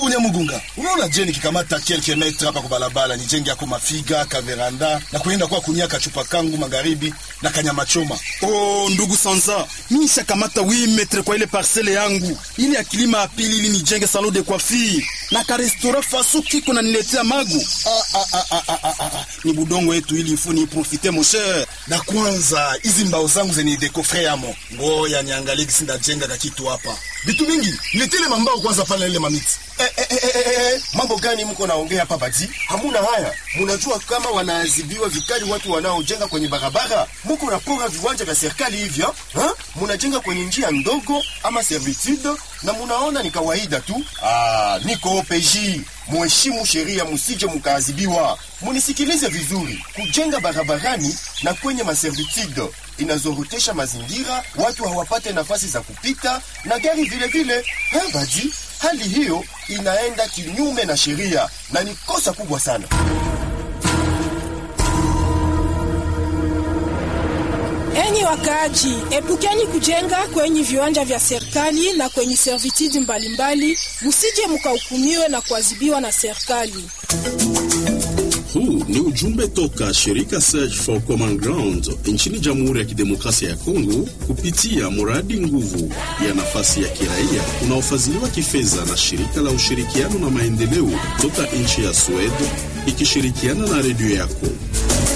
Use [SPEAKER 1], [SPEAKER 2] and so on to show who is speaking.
[SPEAKER 1] Ndugu Nyamugunga, unaona je, nikikamata kelke metre hapa kwa barabara nijenge yako mafiga kaveranda na kuenda kwa kunia kachupa kangu magharibi na kanyama choma.
[SPEAKER 2] Oh, ndugu Sanza, mimi nishakamata 8 metre kwa ile parcele yangu ili ya kilima ya pili ili nijenge salon de coiffure na ka restaurant faso kiko na niletea magu. Ah, ah, ah, ah, ah, ah, ah. Ni budongo yetu ili ifu ni profite mon cher.
[SPEAKER 1] Na kwanza hizi mbao zangu zenye dekofre yamo, ngoya niangalie kisi ndajenga kakitu hapa. Vitu mingi niletele mambao kwanza pale ile mamiti.
[SPEAKER 3] Eh, eh, eh, eh, eh, eh, mambo gani mko naongea hapa bati? Hamuna haya. Munajua kama wanaadhibiwa vikali watu wanaojenga kwenye barabara. Muko napora viwanja vya serikali hivyo, ha? Munajenga kwenye njia ndogo ama servitude na munaona ni kawaida tu. Ah, niko OPJ. Muheshimu sheria, musije mukaadhibiwa. Munisikilize vizuri. Kujenga barabarani na kwenye maservitude inazorotesha mazingira, watu hawapate nafasi za kupita na gari vile vile. Eh, badi hali hiyo inaenda kinyume na sheria na ni kosa kubwa sana.
[SPEAKER 4] Enyi wakaaji, epukeni kujenga kwenye viwanja vya serikali na kwenye servitude mbalimbali, musije mukahukumiwe na kuadhibiwa na serikali.
[SPEAKER 5] Huu ni ujumbe toka shirika Search for Common Ground nchini Jamhuri ya Kidemokrasia ya Kongo kupitia mradi nguvu ya nafasi ya kiraia unaofadhiliwa kifedha na shirika la ushirikiano na maendeleo toka nchi ya Sweden ikishirikiana na redio yako.